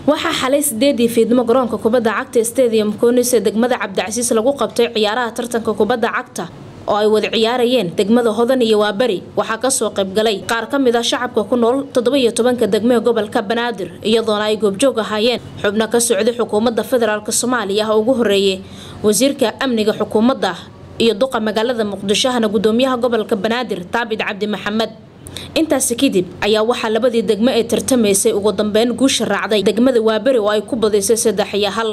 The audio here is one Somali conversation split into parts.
waxaa xalay sideedii fiidnimo garoonka kubadda cagta stadium koonis ee degmada cabdicasiis lagu qabtay ciyaaraha tartanka kubadda cagta oo ay wada ciyaarayeen degmada hodan iyo waaberi waxaa kasoo qaybgalay qaar ka mid ah shacabka ku nool toddobiyo tobanka degmee gobolka banaadir iyadoona ay goobjoog ahaayeen xubno ka socday xukuumadda federaalk soomaaliya oo ugu horeeyay wasiirka amniga xukuumadda iyo duqa magaalada muqdishohana gudoomiyaha gobolka banaadir taabid cabdi maxamed intaasi kadib ayaa waxaa labadii degmo ee tartamaysay ugu dambeyn guusha raacday degmada waaberi oo ay ku badisay saddex iyo hal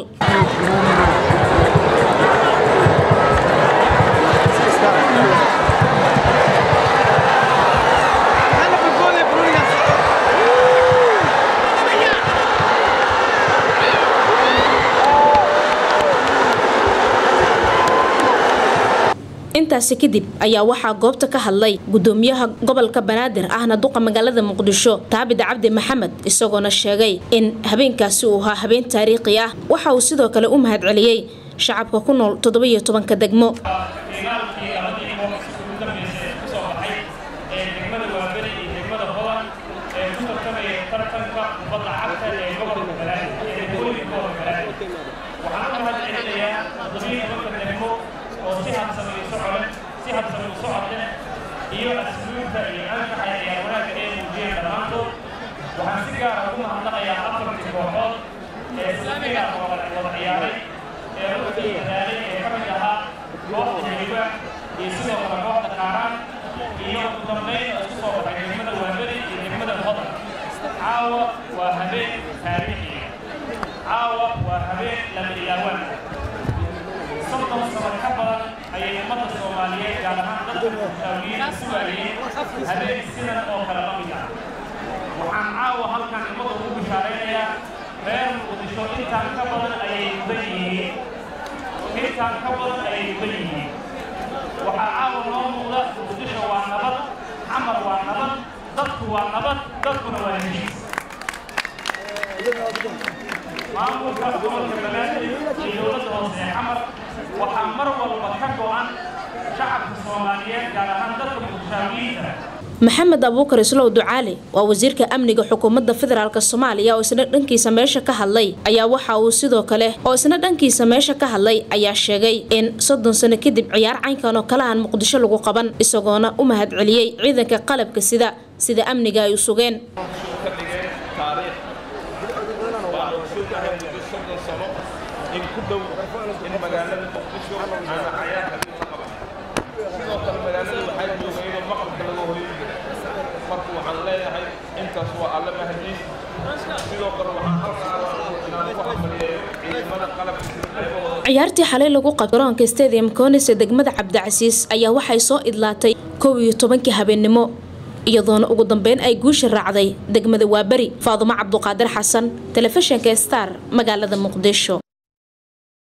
intaasi kadib ayaa waxaa goobta ka hadlay gudoomiyaha gobolka banaadir ahna duqa magaalada muqdisho taabid cabdi maxamed isagoona sheegay in habeenkaasi uu ahaa habeen taariikhi ah waxa uu sidoo kale u mahad celiyey shacabka ku nool toddobiyo tobanka degmo oo si habsamay u socon si habsamay u socodeen iyo asluubta iyo anshaxa ciyaar wanaagga ee muujiyeen dhammaantood waxaan si gaara ugu mahadnaqayaa afartii kooxood ee sifiga wada ciyaaray ee runtii dadaalay ee ka mid ahaa kooxda heliba iyo sidoo kale kooxda qaaraan iyo ugu dambayn oo isku soo baxay degmada waaberi iyo degmada hodan caawa waa habeen taariikhiya caawa waa habeen lama ilaawaan soddon sano ka badan ayay ummadda soomaaliyeed gaar ahaan dadka muxtaawiyiin sugayeen habeen sidan oo kale la mid ah waxaan caawa halkan ummadda ugu bishaaraynayaa reer muqdisho intaan ka badan ayay mudan yihiin intaan ka badan ayay mudan yihiin waxaa caawa noo muuqda muqdisho waa nabad xamar waa nabad dadku waa nabad dadkuna waa heshiis maamulka gobolka banaadir iyo dowladda hoose ee xamar waxaa mar walba ka go-an shacabka soomaaliyeed gaar ahaan dadka muqdishaawiyiinta maxamed abuukar islow ducaali waa wasiirka amniga xukuumadda federaalk soomaaliya oo isna dhankiisa meesha ka hadlay ayaa waxa uu sidoo kale oo isna dhankiisa meesha ka hadlay ayaa sheegay in soddon sano kadib ciyaar caynkan oo kalahan muqdisho lagu qaban isagoona u mahad celiyey ciidanka qalabka sida sida amniga ay u sugeen in ku dhow in magaalada muqdisho aana cayaarka la qaban sidoo kale magaalada waxaa jooga iyadoo maqalka laga hoyin jiray marka waxaan leeyahay intaas waa alla mahadiis sidoo kale waxaan halkaa inaan ku hamaliyeeyo ciidamada qalabka ciyaartii xalay lagu qabtay garoonka stadium koonis ee degmada cabdicasiis ayaa waxay soo idlaatay kow iyo tobankii habeennimo iyadoona ugu dambeyn ay guusha raacday degmada waaberi faadumo cabduqaadir xasan telefishinka star magaalada muqdisho